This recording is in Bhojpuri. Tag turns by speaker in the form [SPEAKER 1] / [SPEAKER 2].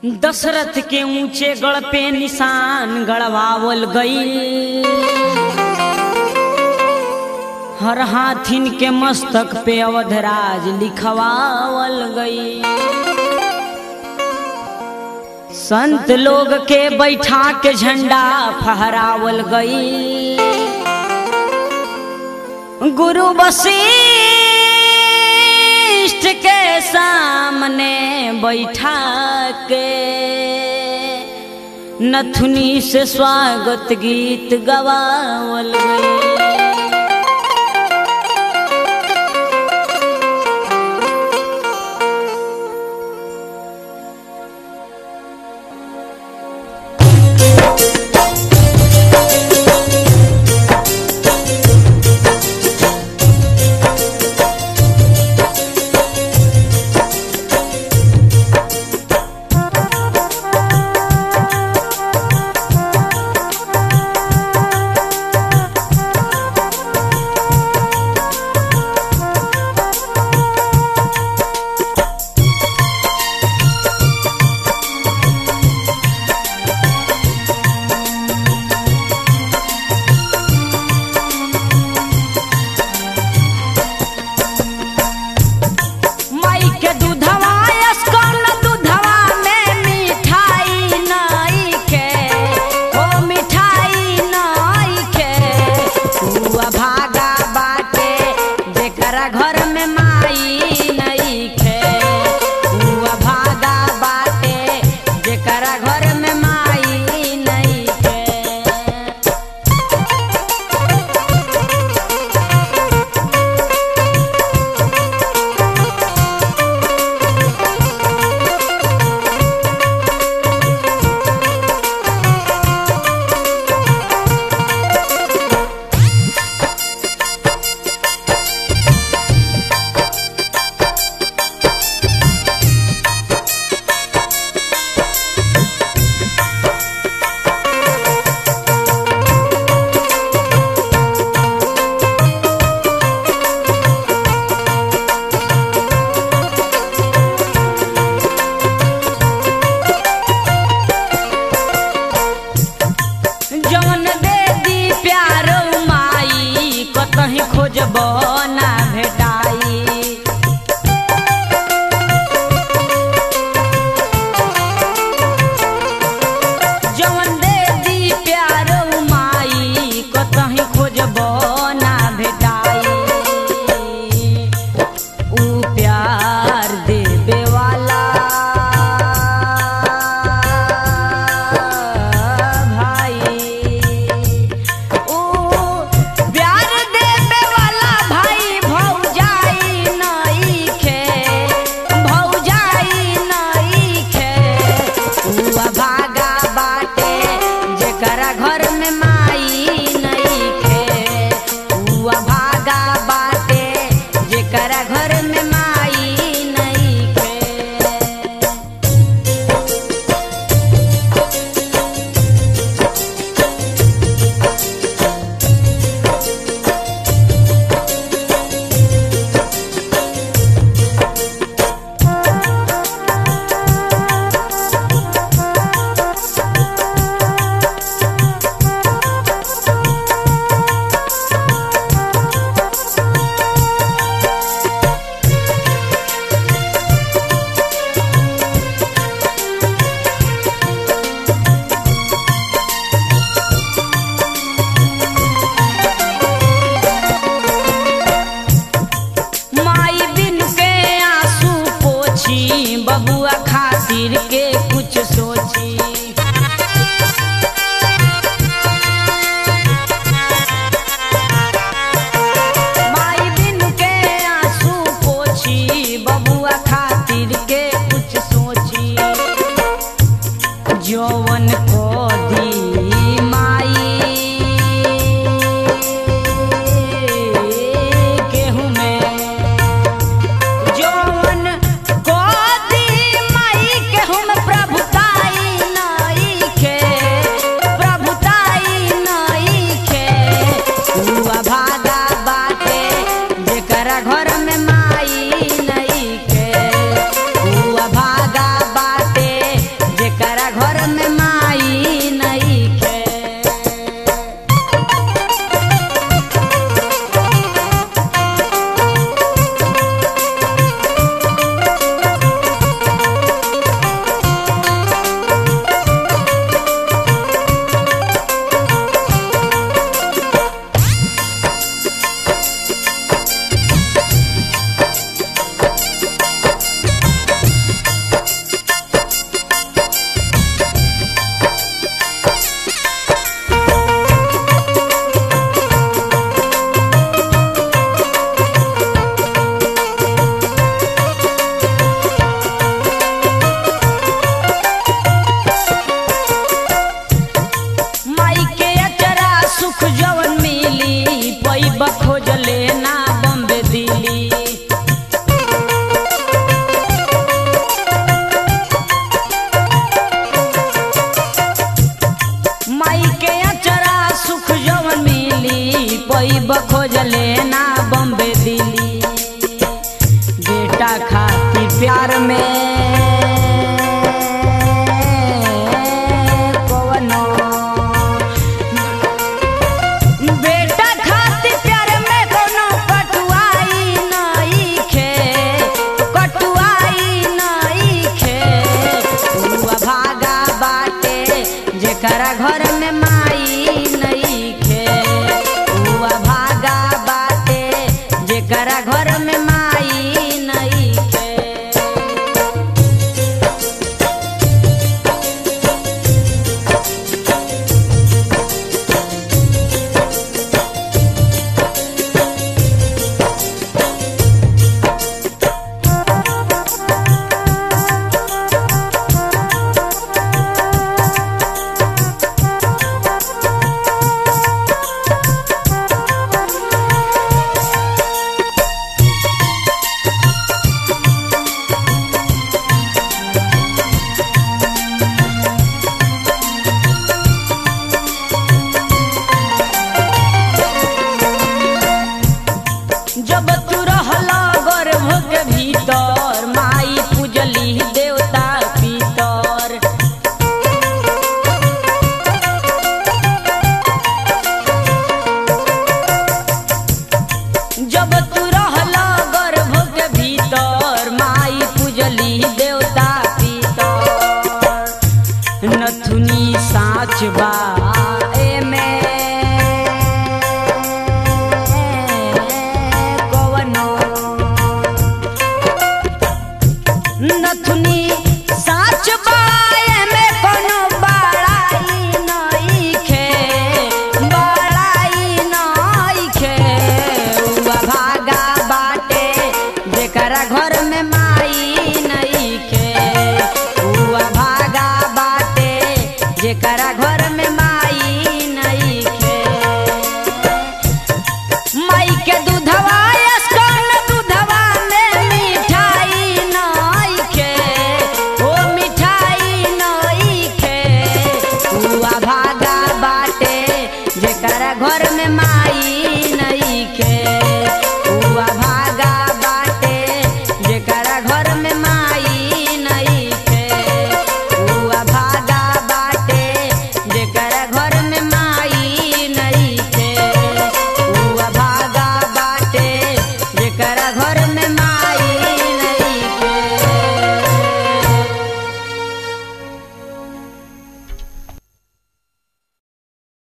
[SPEAKER 1] दशरथ के ऊंचे गढ़ पे निशान गढ़वावल गई हर हाथिन के मस्तक पे अवधराज लिखवावल गई संत लोग के बैठा के झंडा फहरावल गई गुरु वशिष्ठ के सामने बैठा के नथुनी से स्वागत गीत गवावल गई माई के दूधवा अस्कन दूधवा में मिठाई नाई के ओ मिठाई नाई के हुआ भागा बाटे जेकरा घर में माई नहीं के हुआ भागा बाटे जेकरा घर में माई नहीं के जवन दे दी प्यार माई कतही खोजब ना भेटाई जवन दे दी प्यार माई कतही खोजब ना भेटाई ऊ प्यार देवे वाला भाई ऊ प्यार देवे वाला भाई भौजाई नई खे भौजाई नई खे ऊ भागा बाटे जेकरा घर में माई नई खे ऊ भागा बाटे जेकरा घर में माई नई खे माई बिन के आंसू पोछी बबुआ खातिर के कुछ सोची माई बिन के आंसू पोछी बबुआ खातिर के कुछ सोची जौवन को दी माई केहू में जौवन को दी माई केहू में प्रभुताई नाई के प्रभुताई नाई के हुआ भागा बाटे जेकरा घर में माई नहीं के हुआ भागा बाटे गरीब खोजले ना बम्बे दिल्ली बेटा खाती प्यार में कवनो बेटा खाती प्यार में कोनो कटुआई नइखे कटुआई नइखे उआ भागा बाटे जेकरा घर में माई नइखे उआ भागा बाटे जेकरा घर में माई नइखे जब तू रहला गर्भ के भीतर माई पूजली देवता पितर जब तू रहला गर्भ के भीतर माई पूजली देवता पितर नथुनी साच बा